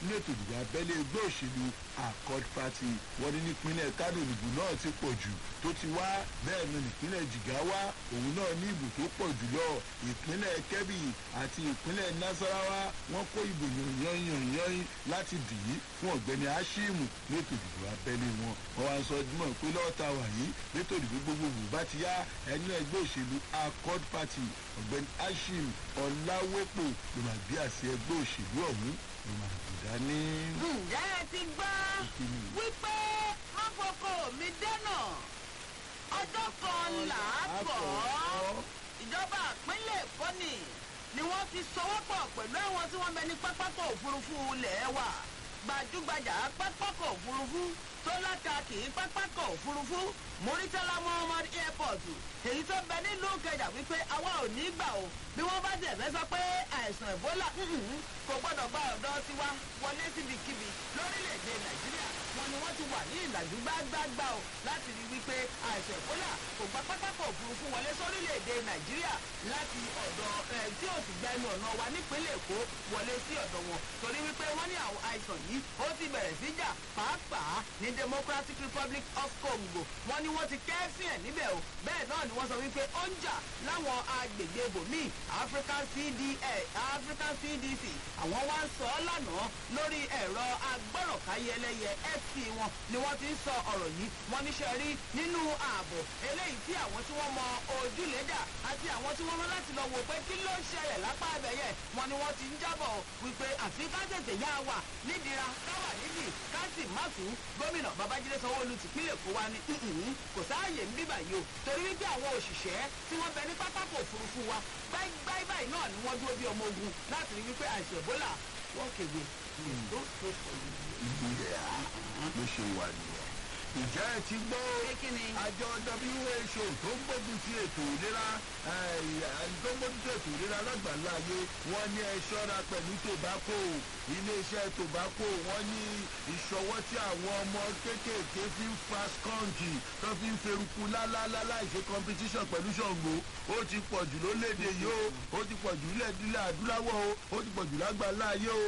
nínú ètò ìdìbò abẹ́lé ẹgbẹ́ òṣèlú accord party wọ́n ní nípínlẹ̀ kánò ìbò náà ti pọ̀ jù tó ti wá bẹ́ẹ̀ ni nípínlẹ̀ jigawa òun náà ní ìbò tó pọ̀ jùlọ ìpínlẹ̀ kebbi àti ìpínlẹ̀ nasarawa wọ́n kó ìbò yanyanyanyan láti dì í fún ọ̀gbẹ́ni hashimu létò ìdìbò abẹ́lé wọn wọ́n wá sọ dímọ̀ pé lọ́ọ̀ta wà yìí létò ìdìbò gbogbogbò bá ti yá ẹni ẹgbẹ́ òṣèlú accord party ọ̀gbẹ́ni hashim ọ̀làwẹ́pọ̀ ló máa gbé àṣẹ ẹgbẹ́ òṣèlú ọ̀hún ló máa gbé dání. ǹjẹ́ ẹ ti gbọ́ wípé wọ́n fọkọ mi dẹ́nà ọjọ́ kan là á kọ́ ìjọba ìpínlẹ̀ èkó ni ni wọ́n fi sọwọ́pọ̀ pẹ̀lú àwọn tí wọ́n bẹ ní pápákọ̀ òfurufú ilẹ̀ wa gbajúgbajà pápákọ̀ òfurufú tó lákàkì pápákọ̀ òfurufú muritala muhammad airport èyí tó bẹ nílùú kẹjà wípé àwa ò ní gbà o bí wọ́n bá tiẹ̀ fẹ́ sọ pé àìsàn ebola kò gbọ́dọ̀ gba ọ̀dọ́ tiwa wọlé síbikíbi lórílẹ̀‐èdè nàìjíríà wọn ni wọ́n ti wà ní ìlàjú gbágbágbá o láti rí wípé àìsàn ebola kò gba pápákọ̀ òfurufú wọlé sórílẹ̀‐èdè nàìjíríà láti ọ̀dọ̀ ẹ̀ tí ò sì gbẹnu ọ̀nà wa nípínlẹ̀ èkó wọlé sí ọ̀dọ̀ wọn torí wípé wọ́n ní àwọn àìsàn yìí ó ti bẹ̀rẹ̀ sí jà pàápàá ní democratic republic of congo wọ́n ní wọ́n ti kẹ́sìn ẹ̀ níbẹ̀ o bẹ́ẹ̀ náà ni wọ́n sọ wípé ó ń jà láwọn agbègbè ibòmíì african cda african cdc àwọn wá ń sọ ọ́ lánàá lórí ẹ̀rọ agbọ́rọ̀káyẹlẹ́yẹ fc wọn ni wọ́n ti ń sọ ọ̀rọ̀ yìí wọ́n níṣẹ́ rí nínú ààbò eléyìí tí àwọn tí wọ́n mọ ojúlẹ̀dà àti àwọn tí wọ́n rán láti lọ wò pé kí ló ṣẹlẹ̀ lápá abẹ́yẹ wọn ni wọ́n ti ń jábọ̀ wípé àfi ká tètè yá wa nídìíra káwà nídìí ká sì má tún gómìnà babájídé sanwóolu tìpínlẹ̀ kó wa ní kò sáàyè ń bíbà yìí o torí wípé àwọn òṣìṣẹ́ tí wọ́n bẹ ní pápákọ̀ òfurufú wa gbáyìí báyìí náà ni wọ́n dúró bí ọmọ ogun láti rí wípé àìsàn ebola wọ́n kéde ló tó sọ ìgbìyà ló ṣe wà nìyẹn. ìjẹ́ ẹ ti gbọ́ àjọ who tó ń gbógun ti ètò ìlera tó ń gbógun ti ètò ìlera lágbàlá ayé wọ́n ní ẹ ṣọ́ra pẹ̀lú tobacco iléeṣẹ́ tobacco wọ́n ní ìṣọwọ́ tí àwọn ọmọ kéékèèké fi ń fa skọ́ǹkì tó fi ń ferukú lálálá láìṣe competition pẹ̀lú ṣàngó ó ti pọ̀ jù lólédè yìí o ó ti pọ̀ jù nílẹ̀ adúláwọ̀ o ó ti pọ̀ jù lágbàlá ayé o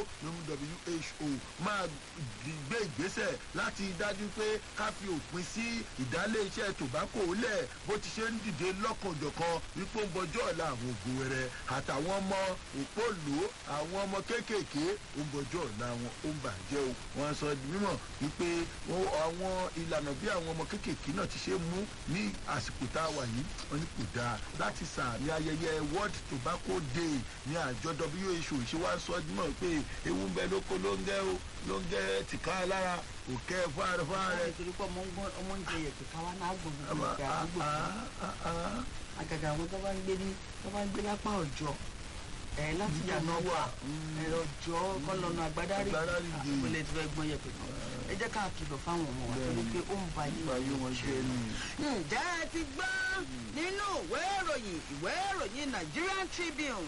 who máa gbé ìgbésẹ̀ láti dájú pé ká fi òpin sí ìdálé iṣẹ́ tobacco lẹ̀ bó ti ṣe ń dìde lọ́kànjọ̀kan wípé ó ń bọjọ́ ọ̀la àwọn ògùn wẹrẹ àtàwọn ọmọ òpólò àwọn ọmọ kéékèèké ó ń bọjọ́ ọ̀la wọn ó ń bàjẹ́ o wọ́n sọ di mímọ̀ wípé àwọn ìlànà bí àwọn ọmọ kéékèèké náà ti ṣe mú ní àsìkò tá a wà yìí wọ́n ní kò dáa láti sàmì ayẹyẹ world tobacco day ní àjọ who ṣe wá sọ di mímọ̀ pé ewu ń bẹ lóko ló ń gẹ́ o ló ń gẹ́ tìka lára òkè fáre fáre. nítorí pé ọmọ ń jẹ yẹ̀pẹ̀ káwá náà gbọ̀ngàn gbọ̀ngàn àdúgbò àgàgà àwọn tó bá ń gbé ní tó bá ń gbé lápá ọjọ́ ẹ láti yànnà wà ẹ ọjọ́ kọlọ́nà àgbádárì àpẹẹlẹ tí wọ́n gbọ́n yẹ̀pẹ̀ náà ẹ jẹ́ ká kìlọ̀ fáwọn ọmọ wa torí pé ó ń ba yí wọn jẹ́ ǹjẹ́ ẹ ti gbọ́ nínú ìwé ìròyìn ìwé ìròyìn nigerian tribune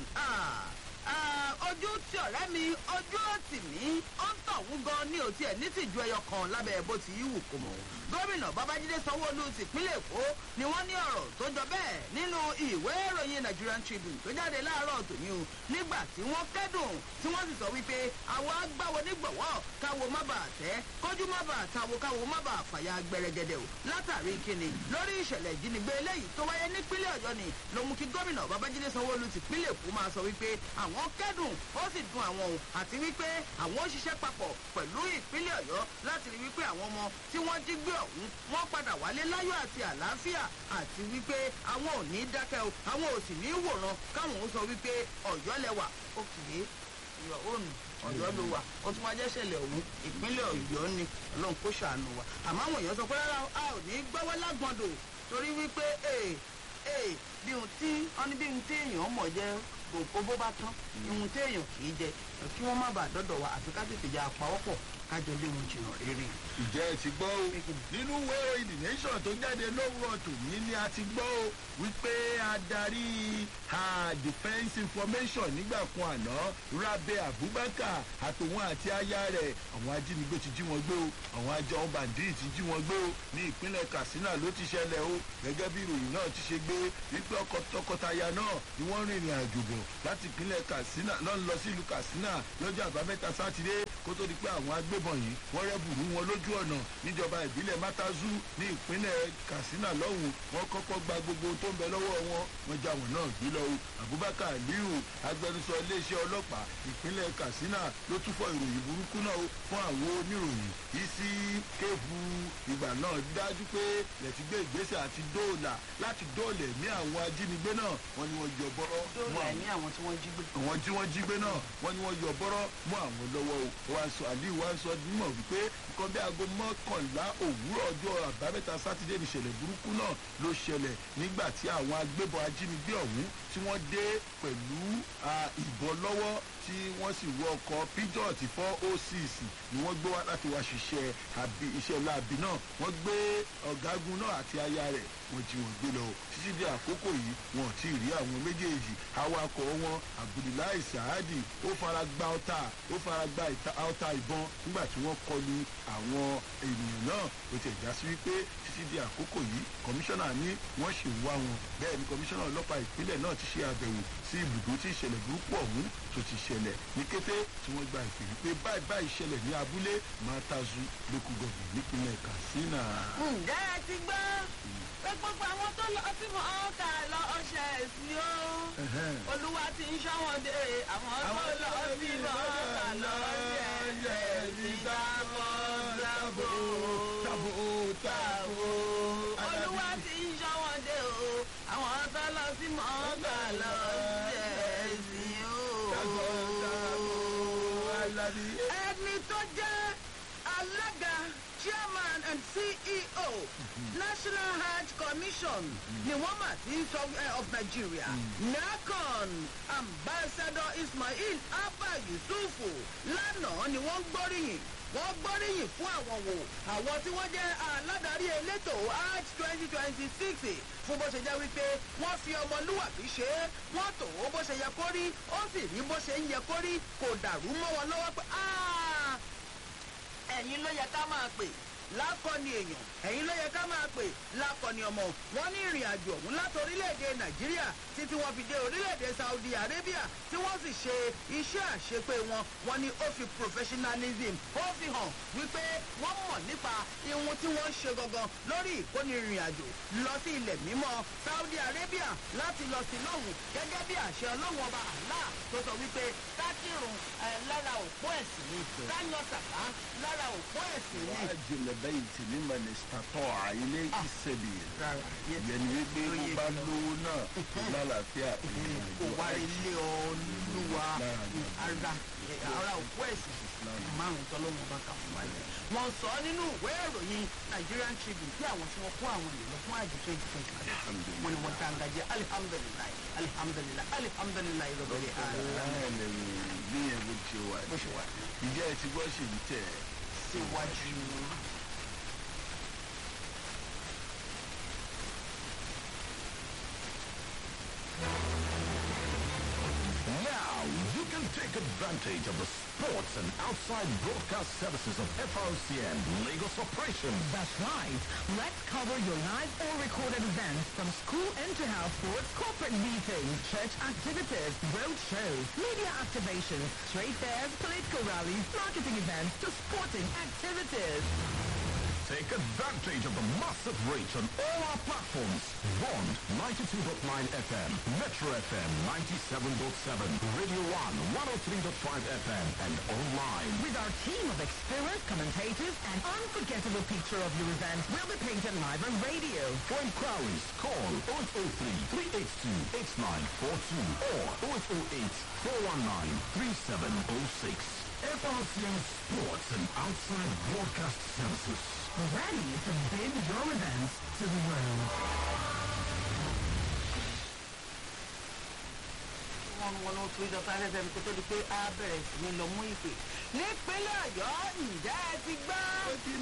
ojú tí ọ̀rẹ́ mi ojú òtì mí ó ń tọ̀hún gan ní òtí ẹ̀ ní tìjú ẹyọ kan lábẹ́ bó ti yíwù kò mọ̀ gómìnà babájídé sanwóolu tìpínlẹ̀ èkó ni wọ́n ní ọ̀rọ̀ tó jọ bẹ́ẹ̀ nínú ìwé ìròyìn nigerian tribune tó jáde láàárọ̀ tòní o nígbà tí wọ́n kẹ́dùn tí wọ́n sì sọ wípé àwọn agbáwo nígbọ̀wọ́ káwo má bàa tẹ́ kójú má bàa tawo káwo má bàa fàyà gbẹrẹgẹdẹ o látàrí kíni lórí ìṣẹ̀lẹ̀ ìjínigbé eléyìí tó wáyé nípínlẹ̀ ọ̀yọ́ ni ló mú kí gómìnà babájídé sanwóolu tìpínlẹ̀ èkó máa sọ wípé àwọn kẹ́dùn ó sì dun àwọn o àti wípé àwọn ó ṣiṣẹ́ papọ̀ pẹ̀lú ìpínlẹ̀ ọ̀yọ́ láti rí wípé àwọn ọmọ tí wọ́n jí gbé ọ̀hún wọ́n padà wálé láyọ̀ àti àlàáfíà àti wípé àwọn ò ní dákẹ́ o àwọn ò sì ní wòran káwọn ó sọ wípé ọ̀yọ́ lẹwà ó kìí ìyọ̀ òòrùn ọ̀yọ́ ló wà ó tún wá jẹ́ ṣẹlẹ̀ òun ìpínlẹ̀ ọ̀yọ́ ni ọlọ́run kó ṣàánú wa àmọ́ àwọn èèyàn sọ pé rárá a ò ní gbọ́wọ́ lágbọ̀ndò torí wípé ee ee bí ohun tí wọ́n ní bí ohun tí èèyàn mọ̀ jẹ́ gbòǹkó bó bá tán ihun tí èèyàn kì í jẹ kí wọ́n má bàa dọ́dọ̀ wa àfi ká tètè jẹ́ àpawọ́pọ̀ kájọ lé wọn jìnnà rere. ìjẹ́ ẹ ti gbọ́ o nínú ìwé ìròyìn the nation tó jáde lówùrọ̀ tòní ni a ti gbọ́ o wípé adarí defence information nígbà kan àná rabe abubakar àtòun àti aya rẹ̀ àwọn ajínigbé ti jí wọn gbé o àwọn àjọ bandit ti jí wọn gbé o ní ìpínlẹ̀ katsina ló ti ṣẹlẹ̀ o gẹ́gẹ́ bí ìròyìn náà ti ṣe gbé wípé ọkọ tọkọtaya náà ni wọ́n rìnrìn àjò bọ̀ láti ìpínlẹ̀ katsina lọ́n lọ sí ìlú katsina lọ́jọ́ àbámẹ́ta sátidé kó tó di pé àwọn agbébọn yìí wọ́n rẹ́bùrú wọn lójú ọ̀nà níjọba ìbílẹ̀ matazu ní ìpínlẹ̀ katsina lọ́hùn wọ́n kọ́kọ́ gba gbogbo tó ń bẹ lọ́wọ́ wọn wọ́n já wọn náà gbé lọ o abubakar aliyu agbẹnusọ iléeṣẹ́ ọlọ́pàá ìpínlẹ̀ katsina ló tún fọ ìròyìn burúkú náà fún àwọn oníròyìn isi kéèfù ìgbà náà dájú pé lẹ́tí gbé ìgbésẹ̀ àti dóòlà láti dóòlà ẹ̀mí àwọn ajínigbé náà wọ́n ní wọ́n yọ bọ́rọ́ dóòlà ẹ̀mí àwọn tí wọ́n jí gbé. àwọn tí wọ́n jí gbé náà wọ́n ní wọ́n yọ bọ́rọ́ mọ́ àwọn lọ́wọ́ o wọ́n sọ aliyu wọ́n sọ mímọ̀ wípé nǹkan bí aago mọ́kànlá òwúrọ̀ ọjọ́ àbámẹ́ta sátidé nìṣẹ̀lẹ̀ burúkú náà ló ṣẹlẹ̀ nígbà tí àwọn agbébọn ajínigbé ọ̀hún tí wọ́n dé pẹ̀lú ìbọn lọ́wọ́ tí wọ́n sì wọ ọkọ̀ pidot four oh six ni wọ́n gbé wá láti wá ṣiṣẹ́ iṣẹ́ láabi náà wọ́n gbé ọ̀gágun náà àti aya rẹ̀ wọ́n jí wọn gbé lọ títí di àkókò yìí wọn ò tí ì rí àwọn méjèèjì awakọ̀ wọn abdullahi sahadi ó fara gba ọta ó fara gba ọta ìbọn nígbà tí wọ́n kọlu àwọn ènìyàn náà ó ti ẹ̀já sí wípé títí di àkókò yìí kọmíṣánná ní wọ́n ṣì ń wá wọn bẹ́ẹ̀ ni kọmíṣánná ọlọ́pàá ìpínlẹ̀ náà ti ṣe àbẹ̀wò sí ibùdó tí ìṣẹ̀lẹ̀ burúkú ọ̀hún tó ti ṣẹlẹ̀ ní kété tí wọ́n gba ìpè wípé báyìí báyìí ṣẹlẹ̀ ní abúlé matazu lókù gọ̀gì nípínlẹ̀ katsina. ǹjẹ́ ẹ ti gbọ́ pé gbogbo àwọn tó lọ sí mọ́ ọ́kà lọ ọṣẹ ẹ̀sìn o olúwa ti ń ṣọ́wọ́n dé àwọn tó lọ sí mọ́ ọ́kà lọ ọṣẹ ẹ̀sìn dábọ̀ dábò tabo tabo. olúwa ti ń ṣọ́wọ́n dé o àwọn tó lọ sí mọ́ ọ́kà lọ ọṣẹ ẹ̀sìn tabo tabo o aladi. ẹni tó jẹ́ alága chairman and ceo national hajj commission ni wọ́n mà ti sọ of nigeria nacon ambassador ismail abba yusufu lánàá ni wọ́n gbóríyìn wọ́n gbóríyìn fún àwọn wò àwọn tí wọ́n jẹ́ aládàárí elétò hajj twenty twenty six fún bó ṣe jẹ́ wípé wọ́n fi ọmọlúwàbí ṣe é wọ́n tò ó bó ṣe yẹ kó rí ó sì rí bó ṣe ń yẹ kó rí kò dàrú mọ́ wọn lọ́wọ́ pé ẹ̀yin ló yẹ ká máa pè lákọni èèyàn ẹ̀yin ló yẹ ká máa pè lákọni ọmọ wọn ní ìrìn àjò ọ̀hún láti orílẹ̀-èdè nàìjíríà títí wọn fi dé orílẹ̀-èdè saudi arabia tí wọ́n sì ṣe iṣẹ́ àṣepé wọn wọn ni ó fi professionalism ó fi hàn wípé wọ́n mọ̀ nípa ihun tí wọ́n ń ṣe gangan lórí ìkóni ìrìn àjò lọ sí ilẹ̀ mímọ́ saudi arabia láti lọ sí lọ́hùn gẹ́gẹ́ bí àṣẹ ọlọ́run ọba àlá tó sọ wípé kákìrùn lára òpó ẹ̀sìn ni káyọ̀ sàká lára òpó ẹ̀sìn ni. wájú lẹ́bẹ̀yìntì ní mẹ́nìsítàtọ̀ àìlé ìṣẹ̀lẹ̀ yẹn ni wípé bó bá lówó náà lálàáfíà kò wá ilé olúwa ara ara òkú ẹ̀sìn márùn tọ́lọ́mù bá kà fún wáyé. wọ́n sọ nínú ìwé ìròyìn nigerian tribune bí àwọn tí wọ́n kó àwọn èèyàn lọ fún àjò twenty twenty five wọ́n ni wọ́n dáńgájẹ́ alihamudulilayi alihamudulilayi alihamudulilayi lọ́bẹ̀rẹ̀ aláìlẹ̀ bí yẹn bó ṣe wà bó ṣe wà ìjẹ́ ẹ ti gbọ́ ṣe ń tẹ̀ síwájú. Now you can take advantage of the sports and outside broadcast services of FRCN Lagos operations. That's right. Let's cover your live or recorded events from school inter-house sports, corporate meetings, church activities, road shows, media activations, trade fairs, political rallies, marketing events to sporting activities. Take advantage of the massive reach on all our platforms. Bond 92.9 FM, Metro FM 97.7, Radio 1 103.5 FM, and online. With our team of experienced commentators, an unforgettable picture of your event will be painted live on radio. For inquiries, call 0803 382 8942 or 0808 419 3706. FRCN Sports and Outside Broadcast Services. Ready to bid your events to the world. wọn wọn ló tún ìjọba fm kó tó di pé a bẹ̀rẹ̀ sí ní lọ mú ìpè. nípínlẹ̀ ọ̀yọ́ ǹjẹ́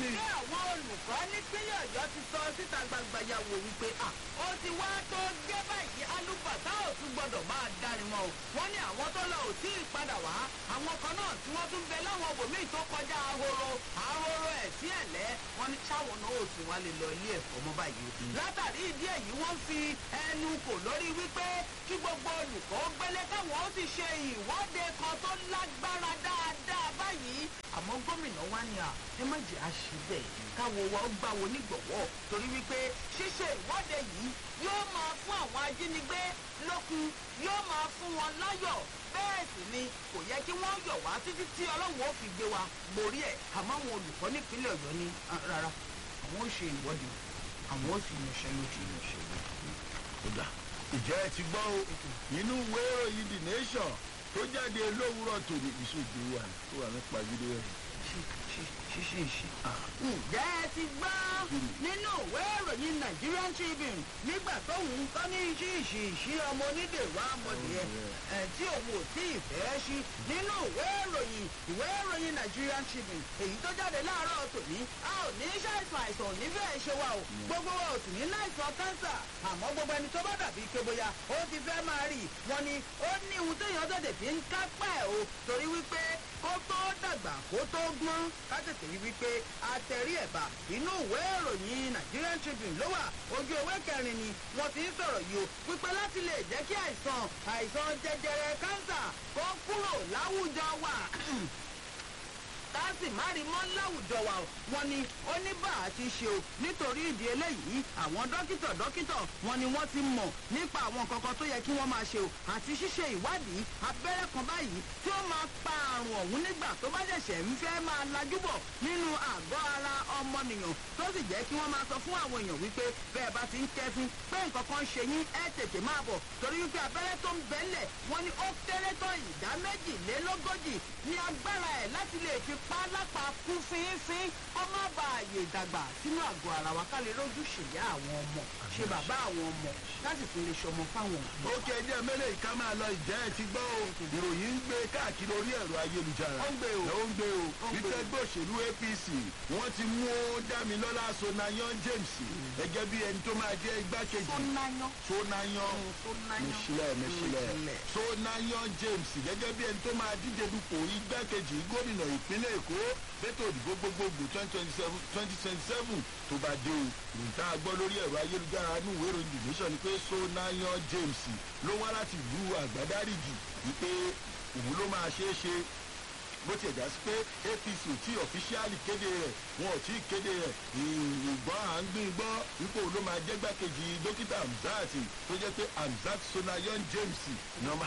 ni. ṣé àwọn olùkọ́ nípínlẹ̀ ọ̀yọ́ ti sọ síta gbangba yàwó wípé à ó ti wá tó gé báyìí alúbàtà ò tún gbọ́dọ̀ máa darí wọn o wọ́n ní àwọn tó lọ ò tí ì padà wá àwọn kan náà tí wọ́n tún bẹ láwọn obòmíì tó kọjá ahoro ahoro ẹ̀ sí ẹ̀lẹ́ wọ́n ní sáwọn náà ò tún wá lè lọ ilé ẹ̀kọ́ mọ́ báyìí o látàrí ìdí èyí wọ́n fi ẹnu kò lórí wípé kí gbogbo olùkọ́ gbélé káwọn ó sì ṣe ìwọ́de kan tó lágbára dáadáa báyìí àmọ́ gómìnà wa ni à ẹ má jẹ́ àṣìbẹ̀ káwo wa ó gbà wo nígbọ̀wọ́ torí wípé ṣíṣe ìwọ́de yìí yóò máa fún àwọn ajínigbé lókun yóò máa fún wọn láyọ̀ bẹ́ẹ̀ sì ni kò yẹ kí wọ́n yọ̀ wá títí tí ọlọ́run ó fi gbé wa borí ẹ̀ àmọ́ àwọn olùkọ́ nípínlẹ̀ ọ̀yọ́ ní "Ah, rárá àwọn ó ṣe ìwọ́de àwọn ó sì yanṣẹ́ lójú yanṣẹ́ kódà ìjẹ́ ẹ ti gbọ́ o nínú ìwé ìròyìn the nation tó jáde lówùúrọ̀ tòní ìṣèjú wà ní tó wà nípa fídíò ẹ̀. ṣíṣe ìṣe. ǹjẹ́ ẹ ti gbọ́ nínú ìwé ìròyìn nigerian tribune nígbà tóun kọ́ ní ṣíṣì ìṣí ọmọ onídèrú amọ̀dìyẹ ẹ̀ tí òun ò tí ì fẹ́ ṣí nínú ìwé ìròyìn ìwé ìròyìn nigerian tribune èyí tó jáde láàárọ̀ tòní a ò ní ṣàìsàn àìsàn ò ní bẹ́ẹ̀ ṣe wa o gbogbo wa ò sì ní láìsàn kánsà àmọ́ gbogbo ẹni tó bá dàbí ike bóyá ó ti fẹ́ máa rí i wọn ni ó ní ohun téèyàn tètè fi ń kápá ẹ̀ o torí wípé kó tó dàgbà kó tó gbọ́n ká tètè rí wípé àtẹ̀rí ẹ̀bà inú ìwé ìròyìn nigerian tribune ló wà ojú ewé kẹrin ni wọ́n ti ń sọ̀rọ̀ yìí o wípé láti lè jẹ́ kí àìsàn àìsàn jẹjẹrẹ kánsà kó kúrò láwùjọ wa táàsì má rí mọ́ láwùjọ wa o wọn ni ó ní bá a ti ṣe o nítorí ìdí eléyìí àwọn dókítà dókítà wọn ni wọ́n ti mọ̀ nípa àwọn kankan tó yẹ kí wọ́n máa ṣe o àti ṣíṣe ìwádìí abẹ́rẹ́ kan báyìí tí ó máa pa àrùn ọ̀hún nígbà tó bá ṣẹ̀ṣẹ̀ ń fẹ́ máa lajúbọ̀ nínú àgọ́ ara ọmọnìyàn tó sì jẹ́ kí wọ́n máa sọ fún àwọn èèyàn wípé bẹ́ẹ̀ bá ti ń kẹ́fín pé nǹkan kan ṣe yín ẹ tètè máa bọ̀ torí wípé abẹ́rẹ́ tó ń bẹ́lẹ̀ wọ́n ní ó kéré tán ìdá méjìlélógójì ní agbára ẹ̀ láti lè fi pa á lápá kú fínfín kó má ba àyè ìdàgbà sínú àgọ́ ara wa ká lè rójú ṣèyá àwọn ọmọ ṣe bàbá àwọn ọmọ láti tún lè ṣọmọ fáwọn òbí. ó kẹ́ ẹjẹ́ mẹ́lẹ̀ ìka máa lọ ìjẹ́ ẹ ti gbọ́ o ìròyìn ń gbé káàkiri orí ẹ̀rọ ayélujára Ó ń gbé o. ó ń gbé o Ó ń gbé wípé o. ẹgbẹ́ òṣèlú apc wọ́n ti mú dámilọ́lá sonayan james gẹ́gẹ́ bí ẹni tó máa jẹ́ igbákejì tó náyán sonayan tó náyán mẹsílẹ̀ mẹsílẹ̀ Mẹ̀sílẹ̀. sonayan james gẹ́gẹ́ bí ẹni tó máa díje dupò igbákejì gómìnà ìpínlẹ̀ èkó fẹ́tò òdìbò gbogbogbò twenty twenty seven tó bá dé o nǹkan àgbọ́ lórí ẹ̀rọ ayélujára ní ìwé ìròyìn the nation ni pé sonayan james ló wá láti ìlú àgbádárìjì wípé òun ló máa ṣeé ṣe bó tiẹ̀ já sí pé apc ò tí ọ̀fíṣíálì kéde rẹ̀ wọn ò tí ì kéde rẹ̀ ìgbọ́n à ń gbìn gbọ́ wípé òun ló máa jẹ́ gbákejì dókítà hamzat tó jẹ́ pé hamzat sonayan james nọ́mà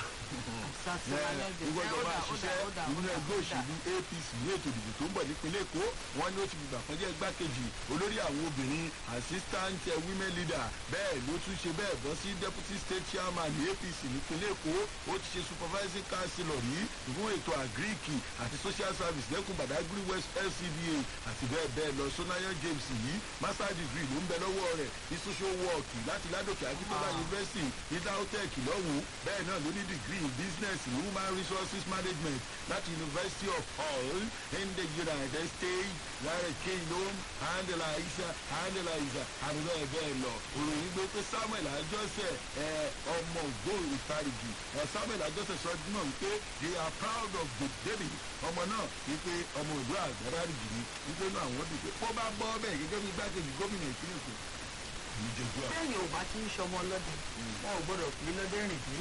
ìgbọ́dọ̀ máa ṣiṣẹ́ nínú ẹgbẹ́ òṣèlú apc ní ètò ìdìbò tó ń bọ̀ nípínlẹ̀ èkó wọn ni ó ti gbìgbà kan jẹ́ gbákejì olórí àwọn obìnrin assistant eh, women leader bẹ́ẹ̀ ló tún ṣe bẹ́ẹ̀ bọ́ sí deputy state chairman ní apc nípínlẹ̀ èkó ó ti ṣe supervising councillor rí fún ètò agric àti social service lẹ́kùn badagry west lcda àti bẹ́ẹ̀ bẹ́ẹ̀ lọ sonayan james yìí master degree ló ń bẹ lọ́wọ́ rẹ̀ ní social work láti ládòkè akíntola university ní lautech lọ́hùn-ún bẹ́ẹ̀ náà ló ní degree in business in human resources management láti university of hull in the united states lára kingdom handela aisha handela isa àti bẹ́ẹ̀ bẹ́ẹ̀ lọ òròyìn gbé pé samuel ajọ́sẹ̀ ẹ ọmọ ògbóò ìfarìgì ẹ samuel ajọ́sẹ̀ sọ náà wípé they are proud of the baby ọmọ náà wípé ọmọ ògbó àgbàdàrìgì ni wípé náà àwọn dùn pé kó bá bọ́ bẹ́ẹ̀ gẹ́gẹ́ bí gbákejì gómìnà ìpínlẹ̀ èkó ní jẹjú àwọn. bẹ́ẹ̀ni ò bá ti ń ṣọmọ lọ́dẹ wọn ò gbọ́dọ̀ pé lọ́dẹ rìn dé.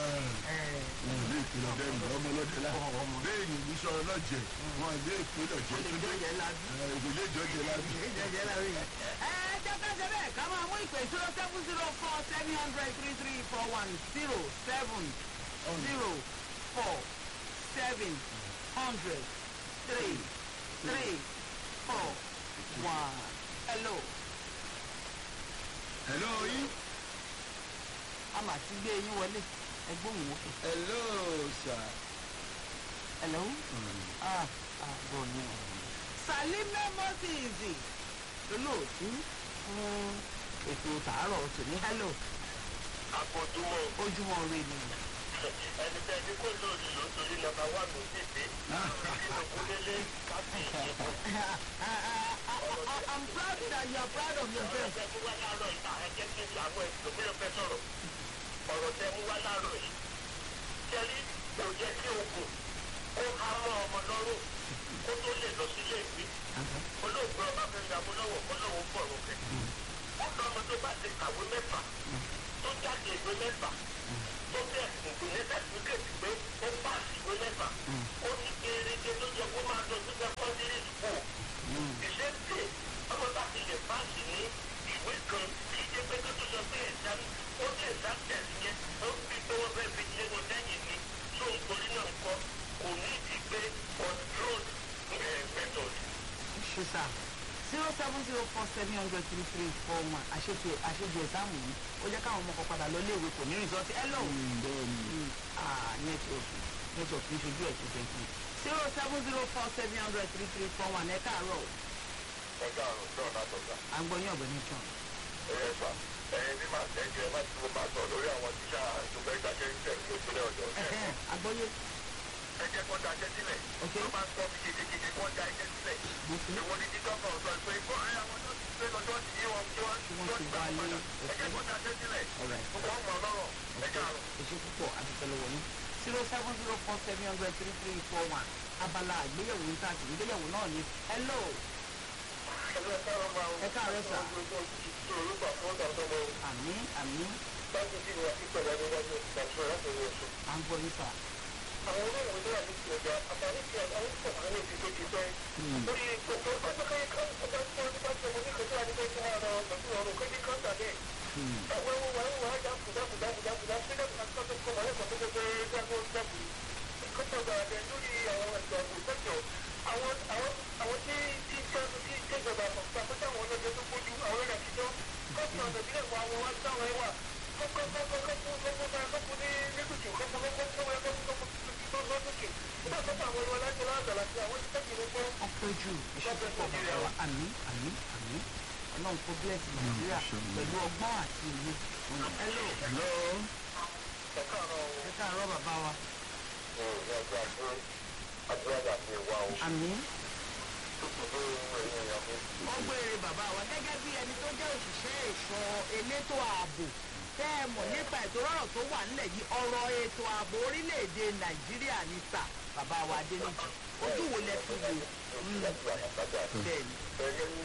wọn lè pe lọdẹ nù ọmọ lọdẹ la bẹ́ẹ̀ ni ìṣọ ọlọ́jẹ̀ wọn lè pe lọ́jẹ̀ tó dé jẹ́ lábí. kò lè jọjẹ lábí. jẹjẹ lábí. ẹ jẹ́ ká ṣe bẹ́ẹ̀ ká máa mú ìpè zero seven zero four seven hundred three three four one zero seven zero four seven hundred three three four one. hello hello yín. a mà ti gbé yín wọlé ẹgbọ́n òun òkè. hello sir. hello. ah ah bọ̀ ni o. salime moses olóòtú fún ètò tàárọ̀ tòní hello àpòjúmọ̀ ojúmọ́ rẹ ni. ẹni tẹ́ ní kó lóòrì ló torí nọmba wà ló sì dé nínú kúlélé káfí ìdìbò. I'm proud that you are proud of ọ̀rọ̀ yourself. tẹ mú wá láàárọ̀ yìí ẹ jẹ́ kí n ṣe àwọn ẹ̀sìn tó fẹ́ sọ̀rọ̀ ọ̀rọ̀ tẹ mú wá láàárọ̀ yìí kẹ́lí kò yẹ kí oògùn kó há mọ́ ọmọ lọ́rùn kó tó lè lọ sílé ìwé olóògbé ọba fẹ́ yàgò lọ́wọ́ kó lọ́wọ́ bọ̀ lókè ó lọ ọmọ tó bá ti kàwé mẹ́fà tó jáde ìwé mẹ́fà tó bẹ̀ ògùn ní sàtífíkẹ̀tì pé ó pàṣẹ ìwé mẹ́fà ó ní kéréje tó yẹ kó máa lọ sí sẹ́kọ́ndírì skul ìṣèǹtè ọmọ bá ti lè pàṣẹ ní ìwé kan kí ṣe pé kó tó sọ pé ẹ̀dá ó ní ẹ̀dá tẹ̀sí yẹn ó fi pé wọ́n fẹ́ fi lé wọn lẹ́yìn ni tó ń torí náà kọ́ kò ní ìdí pé control method ṣe sá zero seven zero four seven hundred three three four one àṣejù àṣejù ẹ̀sáàmù yìí ó jẹ́ káwọn ọmọ kan padà lọ léèwé kò ní rìsọ́ọ̀tì ẹ lọ́wọ́ network network ní ṣojú ẹ̀ tó tẹ̀sí zero seven zero four seven hundred three three four one ẹ káàárọ̀ ẹ̀ka àrùn náà látọ̀gbà. à ń gbọ́ yín ọ̀gbẹ́ni john. ẹ̀yẹ sà ẹ̀yin bí màá tẹ̀jú ẹ má ti mo máa sọ lórí àwọn tíṣà tó fẹ́ dákẹ́ ń tẹ̀lé ìpínlẹ̀ ọ̀dọ́. Ẹ̀hẹ́n, àgbọ́yé ẹ jẹ́ kó dákẹ́ sílẹ̀. Ok. wọ́n máa ń sọ bí gidigidi kó dá ẹjẹ́ sílẹ̀. ìwọ ni títọ́ kan sọ pé kó ẹ àwọn tó ti gbé lọ́jọ́ ti yí wọn tí wọ́n Tí wọ́n ti gbà wálé. padà. ẹ jẹ́ kó dákẹ́ sílẹ̀. Alright. wọ́n mọ̀ lọ́rọ̀ ẹ̀ka àrùn. èṣe púpọ̀ àtìtẹ́lẹwọ̀ ní zero seven zero four seven hundred three three four one abala àgbéyẹ̀wò ní káàkiri ìgbéyẹ̀wò náà ni hello ẹgbẹ́ káàrọ̀ máa ń Ẹ káàárọ̀ sà. orúkọ fún ọ̀dọ́ àmì àmì láti bí wọn ìpẹ̀lẹ̀ níwájú ìgbàsọ̀ láti rí oṣù. à ń gbọ́ yín sà. àwọn olóòwò tó wà ní ti ọjà àtàrí ti ọjà ń pọ̀ àwọn èdè tó ti pẹ́. lórí gbogbo ọjọ́kẹ́yẹ kan ọjọ́ tí wọ́n ti bá ṣe mo ní kẹjọ́ àdúgbò tí wọ́n rọ pẹ̀lú ọ̀rọ̀ kéjì kan tàbí. ẹ̀wọ̀n ẹ̀wọ̀n wà ń wà á jáfù jáfù jáfù jáfù jáfù sílẹ̀ fún akọ́tọ̀ kọ́ wọ́n ẹ̀kọ́ tó gbogbo jáfù jáfù. kọ́tọ̀ gbàgbẹ́ lórí àwọn ẹ̀sọ́ àgbẹ̀sẹ̀jọ àwọn àwọn àwọn tí tí jáde tí ìjọba àpapọ̀ àpótí àwọn ọlọ́jọ́ tó gbójú àwọn ẹ̀rọ àtijọ́ kọ́tù ọ̀nà ìbílẹ̀ fún àwọn wá sáwọn ẹ̀wà ọpẹ́ jù èṣe púpọ̀ bàbá wa àmì àmì àmì ọlọ́run kó bless nàìjíríà pẹ̀lú ọgbọ́n àti òye ọ̀nà hello hello ẹ káàárọ̀ bàbá wa àmì wọ́n gbére bàbá wa gẹ́gẹ́ bí ẹni tó jẹ́ òṣìṣẹ́ ẹ̀ṣọ́ elétò ààbò tẹ́ ẹ mọ̀ nípa ètò ọ̀rọ̀ tó wà nílẹ̀ yìí ọ̀rọ̀ ètò ààbò orílẹ̀-èdè nàìjíríà ní sà bàbá wa adéníjì ojú wo lẹ fi wò Mm, bẹ́ẹ̀ ni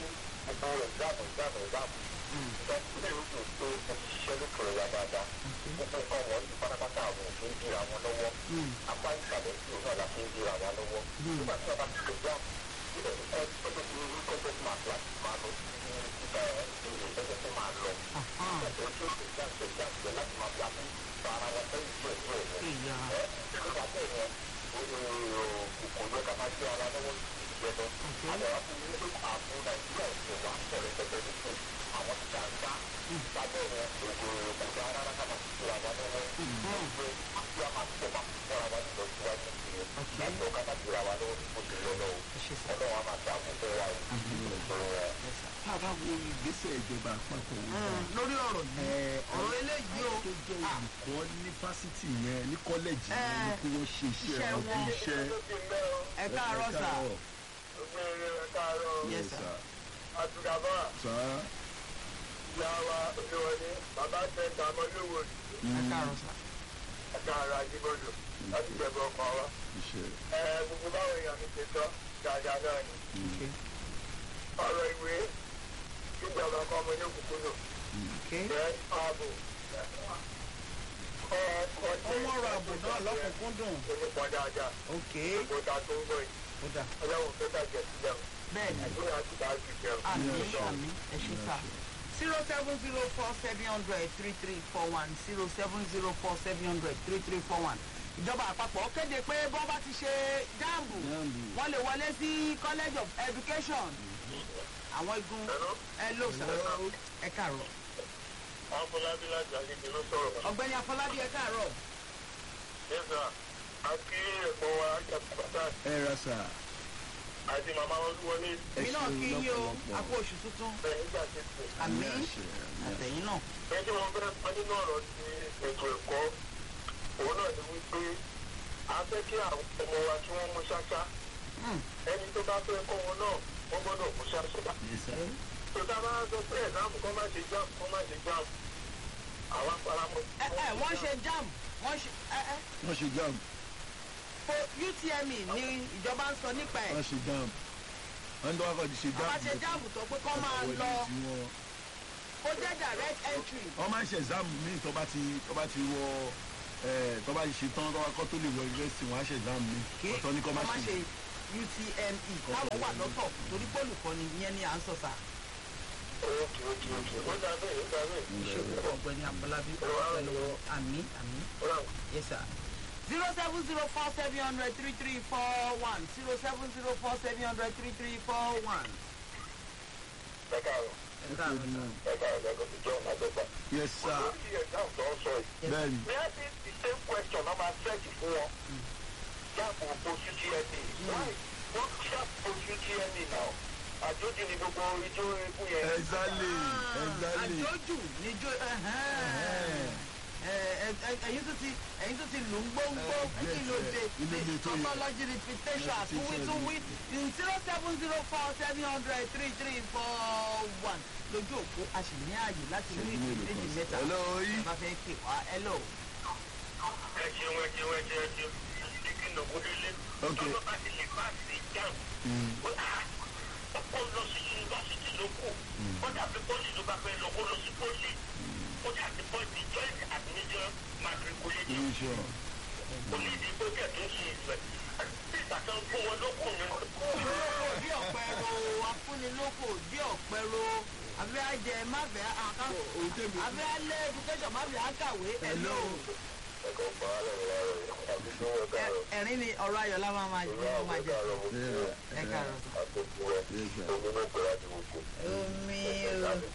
Mm, ahán, ìyá ẹ̀ṣẹ̀ sà tá a bá wo ìgbésẹ̀ ìjọba àpapọ̀ wo Mm, lórí ọ̀rọ̀ yìí ọ̀rọ̀ eléyìí o tó jẹ́ Ah, olùkọ́ ní fásitì yẹn ní kọ́lẹ́jì yẹn Eh, ni kí wọ́n ṣe iṣẹ́ iṣẹ́ wọn bí wọn. iṣẹ́ ẹ káàárọ̀ sà káàárọ̀. Yes, sir. Àtùkàbọ̀ sà ìyá wa olúwọlé bàbá tẹ̀sán ọmọlúwo ẹ káàárọ̀ sà ẹ̀ka ara àjíbọ̀dù láti jẹ̀bọ̀ ọkọ̀ wa. iṣẹ́ Ẹ gbogbo báwo èèyàn mi ṣe sọ dáadáa náà ni. okay Ọ̀rọ̀ ìwé ìjọba kan ọmọ ní òkùnkùn okay jẹ́ ààbò. Kọ́ kọ́ ó wọ́n rọ ààbò náà lọ́kùnkúndùn onípọ̀ dáadáa. okay Gbogbo ta tó ń bọ̀ yìí. ó dà Ọlọ́run fẹ́ bàjẹ́ sílẹ̀ o. bẹ́ẹ̀ ni Nàìjíríà ti bá ti jẹun. àmì àmì ẹ ṣe sà zero seven zero four seven hundred three three four one zero seven zero four seven hundred three three four one ìjọba àpapọ̀ kéde pé bọ́n bá ti ṣe jáàmù Jáàmù. wọ́n lè wọlé sí college of education àwọn igun ẹ lò sà ẹ káàárọ̀ Afọlábí láti àgbègbè ló sọ̀rọ̀. ọ̀gbẹ́ni afọlábí ẹ káàárọ̀ Yẹ́sà, a kí ẹ̀gbọ́n wa Àjàkùbátà ẹ ra sà àti màmá olúwọlé ẹ èmi náà ṣeun kí yín o lọ́pọ̀lọpọ̀. àpò oṣù tuntun bẹ̀rẹ̀ nígbà tí kò. àmì àṣẹ, àmì àtẹ̀yìn náà ẹni tí wọn fẹ́ pa nínú ọ̀rọ̀ ti ètò ẹ̀kọ́ òun náà ni wípé a fẹ́ kí àwọn ọmọ wa kí wọ́n mú ṣáṣá Mm, ẹni tó bá fẹ́ kọ́ wọn náà wọ́n gbọ́dọ̀ kó ṣàṣùbà. Yes, sir. tó tá a bá sọ pé ẹ̀dáàmù kọ́ má ṣe jam kọ́ má ṣe jam àwọn faramọ́. ẹ ẹ wọ́n ṣe jam wọ́n ṣe ẹ ẹ wọ́n ṣe jam fo utme ni ìjọba ń sọ nípa ẹ̀ wọ́n ṣe jam wọ́n tó wá kọ́ ti ṣe jam. àwọn ṣe jam tó pé kọ́ máa Wọlé lọ sí wọn. kó jẹ́ direct entry wọ́n máa ń ṣe exam míì tó bá ti tó bá ti wọ ẹ̀ tó bá ti ṣe tán tó bá kọ́ tó lè wọ yunifásitì wọ́n á ṣe exam míì kí ọ̀tọ̀ ní kọ́ wọ́n máa má ṣe. ṣe utme káwọn wà lọ́tọ̀ torí pólùkọ́ni ìyẹn ni à ń sọ sà. ókè ókè ókè ó dà bẹ́ẹ̀ ó dà bẹ́ẹ̀. ìṣègùn ọ̀gbẹ́ni àfọlábí pẹ̀lú àmì àmì ó rà yes sir. zero seven zero four seven hundred three three four one zero seven zero four seven hundred three three four one. ẹ káàárọ̀ ẹ káàárọ̀ sà. ẹ káàárọ̀ ẹ kò sí jọ́ àgbẹ̀gbà. yes sir lórí exam tó ń sọ yìí. bẹ́ẹ̀ni Maybe the same question ọmọ search fún wọn. Jáàpù oṣù TNA. Why? Wọ́n ṣàpù oṣù TNA náà. Àjòjì ni gbogbo ijó eégún yẹn. exactly exactly àjọjù níjó ẹ̀yin tó ti ẹ̀yin tó ti lù ú gbóngbó Eh, kí ló yes, dé eh, ilé ilé tó yẹ. topology reputation àtúwí tún wí zero seven zero four seven hundred three three four one lójú òpó a sì ní ààyè láti rí Ṣèyí mélòó méjì kan sí. mẹ́ta Hello, yìí. bá fẹ́ pè wá hello. Ẹ ṣeun ẹ ṣeun ẹ ṣeun ẹ ṣeun. Kíkí nògó délé. Okay. Ọlọ́ bá ti lè bá sí jam. Ọkọ lọ sí yunifásitì ló kù. Ó dàbí pọ́lì ló bá fẹ́ lọ kó lọ sí pọ́lì. Ó dàbí pọ́lì joint admission matriculation. irú iṣẹ́ ọ̀ Onídìí pé kẹ̀kẹ́ ṣe ìfẹ́. Bí ìgbàkan fún wọn lókun ni. bí ọ̀pẹ ro afúnilóko bí ọ̀pẹ ro abẹ́ ajẹ máfẹ́ àká òun tẹ̀mí abẹ́ alẹ́ education máfẹ́ àkàwé hello. Ẹ̀kọ́ pa á lọ́wọ́ láàárọ̀ yìí. Àbí tó wọ́n Ẹ- dáárọ̀. ẹ̀rín ni ọ̀rọ̀ ayọ̀ la máa máa jẹ́ ọmọ àjẹ́ ẹ káàárọ̀ sà. Àtòkù rẹ̀. Yes, sir. Omi ló pẹ̀lú àti gbogbo. omi o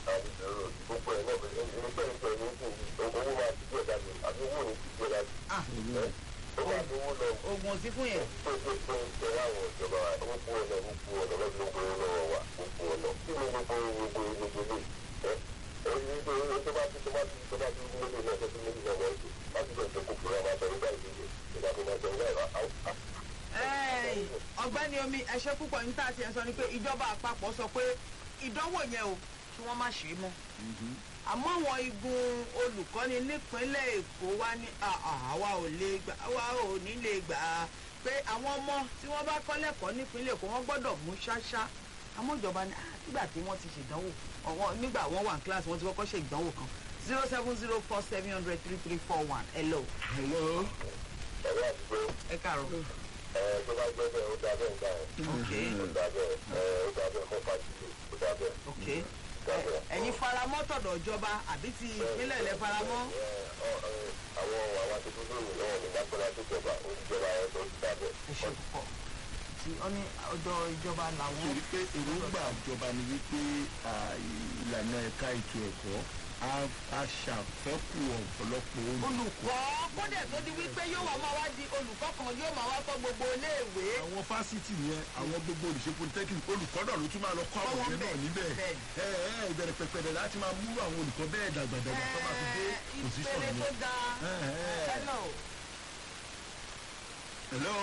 gbogbo ẹ̀ náà bẹ̀rẹ̀ nígbà nígbà ní kù owó máa ti gbé dání àbí owó ní ti gbé dání. Ah. ó máa ní owó lọ oògùn òsì fún yẹn pé pé pé pé àwọn ìjọba ó kú ọ̀nà ó kú ọ̀nà lọ́dún ó kú ọ̀nà lọ́wọ́ wa ó kú ọ̀nà kí ni gbogbo gbogbo gbogbo lè ẹ́ ẹni tó tó bá ti tó bá ti tó bá ti mú lóde náà tó ti mú lóde náà wọ́n ti láti bẹ̀rẹ̀ tó kó fúra máa sọ nígbà ìdíje nígbà tó máa sọ nígbà ìwà Ẹ́ẹ̀, ọ̀gbẹ́ni omi ẹ̀ṣẹ́ púpọ̀ ní tá a ti ẹ̀ sọ ni pé ìjọba àpapọ̀ sọ pé ìdánwò yẹn o kí wọ́n má ṣe é mọ́ àmọ́ àwọn igun olùkọ́ni nípínlẹ̀ èkó wá ní "Ah, ah, àwa ò lè gbà àwa ò ní lè gbà á pé àwọn ọmọ tí wọ́n bá kọ́ lẹ́kọ̀ọ́ nípínlẹ̀ èkó wọ́n gbọ́dọ̀ mú ṣáṣá àmọ́ ìjọba ní "Ah, nígbà tí wọ́n ti ṣèdánwò ọ̀wọ́n nígbà wọ́n wà ní kíláàsì wọ́n ti kọ́kọ́ ṣe ìdánwò kan zero seven zero four seven hundred three three four one hello hello ẹ̀rọ àdúgbò ẹ káàárọ̀ ẹ̀ tó bá gbẹ́ bẹ́ẹ̀ ó dá bẹ́ẹ̀ gbà ẹ̀ ok ó dá bẹ́ẹ̀ ẹ̀ ó dá bẹ́ẹ̀ fọ́ fàtìlẹ̀ ó dá bẹ́ẹ̀ ok Ẹ- ẹ̀yin faramọ́ tọ̀dọ̀ ìjọba àbí ti ìpínlẹ̀ ilẹ̀ faramọ́ àwọn àwọn akẹ́kọ̀ọ́ lóyún náà ní lápẹ́lá tó jọba oníjọba ẹ̀ tó ti dábẹ́. ẹ ṣe púpọ̀ tí ó ní ọ̀dọ̀ ìjọba làwọn torí pé èròǹgbà ìjọba ni wípé à, ìlànà ẹ̀ka ètò ẹ̀kọ́ á- á ṣàfẹ́kù ọ̀pọ̀lọpọ̀ olùkọ́ olùkọ́ kódẹ̀ tó di wípé yóò wá máa wá di olùkọ́ kan yóò máa wá kọ́ gbogbo iléèwé àwọn fásitì yẹn àwọn gbogbo olùṣe polytechnic olùkọ́ náà ló tún máa lọ kọ́ àwọn Kọ́ wọn yẹn náà bẹ́ẹ̀, níbẹ̀ bẹ́ẹ̀. ẹ ẹ ìbẹ̀rẹ̀ pẹ̀pẹ̀rẹ̀ láti máa mú àwọn olùkọ́ bẹ́ẹ̀ dàgbàdàgbà tó máa fi dé Ẹ, position ìpele tó yẹn. ga Ẹ, ẹ. hello hello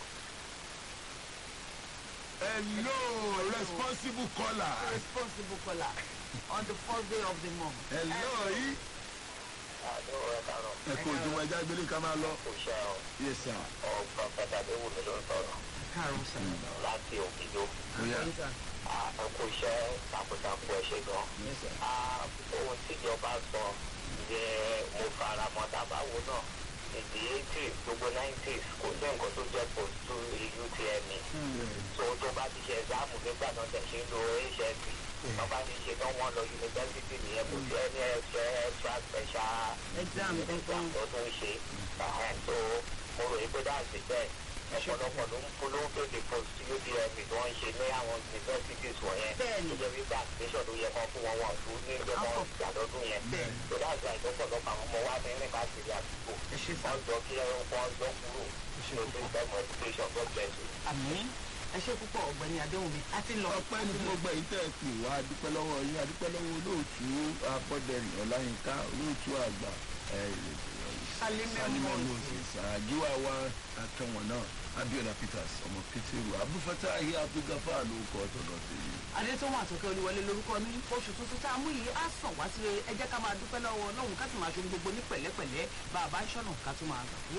hello responsible caller responsible caller on the first day of the month. hello yìí àdó ẹ̀ kàrọ̀ ẹ kò ju ẹja gbélé ká máa lọ kò ṣe àwọn yes sir ọ̀pọ̀ pàtàkì ewu mi ló ń sọ̀rọ̀ káàrọ̀ sà. láti òkìjọ. Oya. Yes, sir. àkókò iṣẹ́ takuntakun ẹ̀ ṣe gan. Yes, sir. Ah, ohun tíjọba sọ yẹ mo fara mọ́ tàbáwo náà ìdí eighties gbogbo nineties kò sí nǹkan tó jẹ́ post two utme so tó bá ti ṣe ẹ̀dáàmù nígbà náà tẹ̀ ṣe ń lo hsc tó bá ti ṣe tán wọ́n lọ yunifásitì nìyẹn kò sí ẹni ẹ̀ṣẹ̀ extra special exam kankan tó tún ṣe ẹ̀hẹ́n tó mo rò pé dáàsì bẹ́ẹ̀ ọ̀pọ̀lọpọ̀ ló ń polówó kéde post utme tí wọ́n ń ṣe ní àwọn universities wọ̀nyẹn Bẹ́ẹ̀ni. tó jẹ́ wípé application tó yẹ kán fún wọn wọn fún ní ilé wọn ìgbàlódún yẹn Bẹ́ẹ̀ni. tó dáàsì àìtọ́pọ̀lọpọ̀ àwọn ọmọ wa ní rìn káàkiri àdúgbò ẹ ṣe sà. wọ́n jọ kí wọ́n jọ kúrò ṣe ní púpọ̀. system education tó bẹ̀rù. àmì ẹ ṣe púpọ̀ ọ̀gbẹ́ni adéhùnmí a ti lọ. ọpẹ́ ní gbogbo èyí tẹ́ ẹ pè wá adúpẹ́ lọ́wọ́ yín adúpẹ́ lọ́wọ́ olóòtú abọ́dẹrìn ọláyínká olóòtú àgbà ẹ̀, Salime Salime Moses. Moses àjíwá wa akẹ́wọ̀n náà abiola peters ọmọ pétérù abúfẹ́tàhí abdulgafar ló kọ́ tọ̀dọ̀ tèmi. adétòun àtọkẹ́ olúwọlé lórúkọ mi oṣù tuntun tá a mú yìí á sàn wá síre ẹ jẹ́ ká máa dúpẹ́ lọ́wọ́ ọlọ́run ká sì máa ṣe ohun gbogbo ní pẹ̀lẹ́pẹ̀lẹ́ bá a bá ń ṣọ̀nà ká tún máa gbà